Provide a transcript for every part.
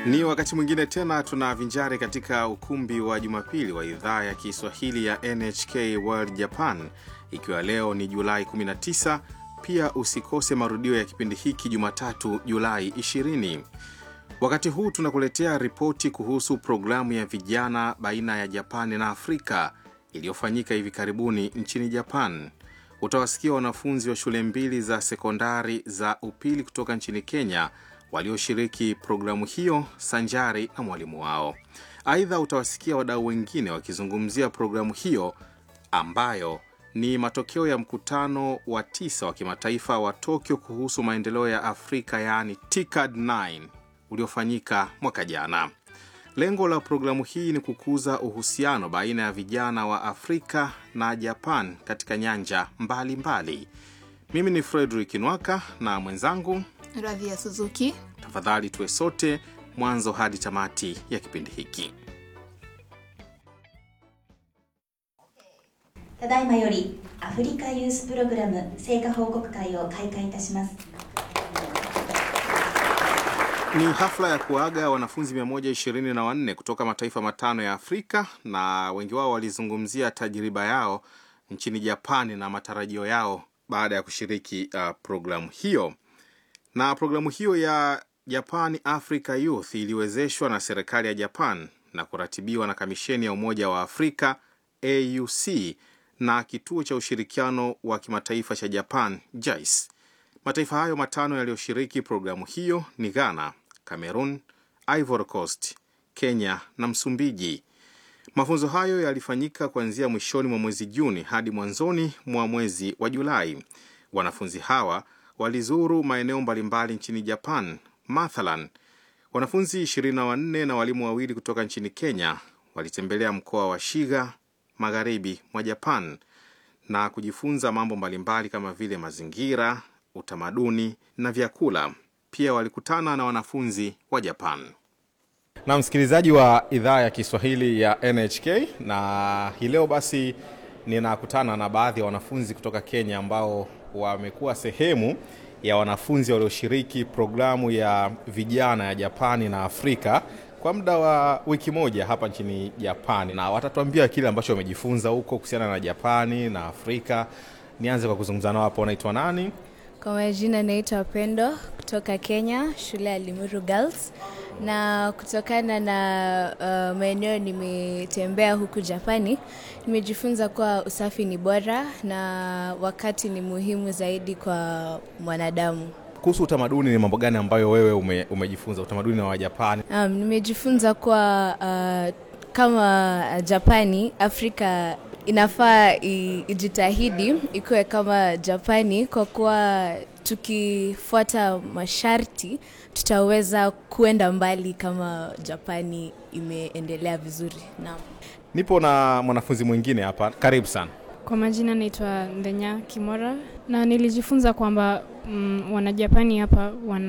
Ni wakati mwingine tena tunavinjari katika ukumbi wa Jumapili wa idhaa ya Kiswahili ya NHK World Japan, ikiwa leo ni Julai 19. Pia usikose marudio ya kipindi hiki Jumatatu, Julai 20. Wakati huu tunakuletea ripoti kuhusu programu ya vijana baina ya Japani na Afrika iliyofanyika hivi karibuni nchini Japan. Utawasikia wanafunzi wa shule mbili za sekondari za upili kutoka nchini Kenya walioshiriki programu hiyo sanjari na mwalimu wao. Aidha, utawasikia wadau wengine wakizungumzia programu hiyo ambayo ni matokeo ya mkutano wa tisa wa kimataifa wa Tokyo kuhusu maendeleo ya Afrika, yaani TICAD 9 uliofanyika mwaka jana. Lengo la programu hii ni kukuza uhusiano baina ya vijana wa Afrika na Japan katika nyanja mbalimbali mbali. Mimi ni Frederick Nwaka na mwenzangu Radhia Suzuki. Tafadhali tuwe sote mwanzo hadi tamati ya kipindi hiki. ただいまよりアフリカユースプログラム成果報告会を開会いたします Ni hafla ya kuaga wanafunzi 124 kutoka mataifa matano ya Afrika, na wengi wao walizungumzia tajriba yao nchini Japani na matarajio yao baada ya kushiriki uh, programu hiyo. Na programu hiyo ya Japan Africa Youth iliwezeshwa na serikali ya Japan na kuratibiwa na Kamisheni ya Umoja wa Afrika AUC na Kituo cha Ushirikiano wa Kimataifa cha Japan JICE. Mataifa hayo matano yaliyoshiriki programu hiyo ni Ghana, Cameroon, Ivory Coast, Kenya na Msumbiji. Mafunzo hayo yalifanyika kuanzia mwishoni mwa mwezi Juni hadi mwanzoni mwa mwezi wa Julai. Wanafunzi hawa walizuru maeneo mbalimbali nchini Japan. Mathalan, wanafunzi 24 na walimu wawili kutoka nchini Kenya walitembelea mkoa wa Shiga magharibi mwa Japan na kujifunza mambo mbalimbali kama vile mazingira, utamaduni na vyakula. Pia walikutana na wanafunzi wa Japan. Na msikilizaji wa idhaa ya Kiswahili ya NHK, na hii leo basi ninakutana na baadhi ya wanafunzi kutoka Kenya ambao wamekuwa sehemu ya wanafunzi walioshiriki programu ya vijana ya Japani na Afrika kwa muda wa wiki moja hapa nchini Japani, na watatuambia kile ambacho wamejifunza huko kuhusiana na Japani na Afrika. Nianze kwa kuzungumza nao hapo. Unaitwa nani? Kwa majina naitwa Pendo kutoka Kenya, shule ya Limuru Girls, na kutokana na uh, maeneo nimetembea huku Japani, nimejifunza kuwa usafi ni bora na wakati ni muhimu zaidi kwa mwanadamu. Kuhusu utamaduni, ni mambo gani ambayo wewe ume, umejifunza utamaduni wa Japani? Um, nimejifunza kuwa uh, kama Japani, Afrika inafaa ijitahidi ikuwe kama Japani kwa kuwa tukifuata masharti tutaweza kuenda mbali kama Japani imeendelea vizuri. Naam. Nipo na mwanafunzi mwingine hapa, karibu sana. Kwa majina naitwa Ndenya Kimora na nilijifunza kwamba mm, Wanajapani hapa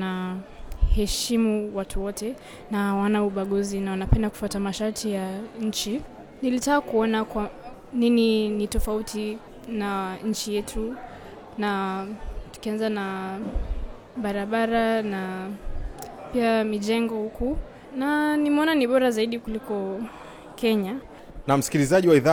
wanaheshimu watu wote na wana ubaguzi na wanapenda kufuata masharti ya nchi. Nilitaka kuona kwa nini ni tofauti na nchi yetu, na tukianza na barabara na pia mijengo huku, na nimeona ni bora zaidi kuliko Kenya. Na msikilizaji wa idhaa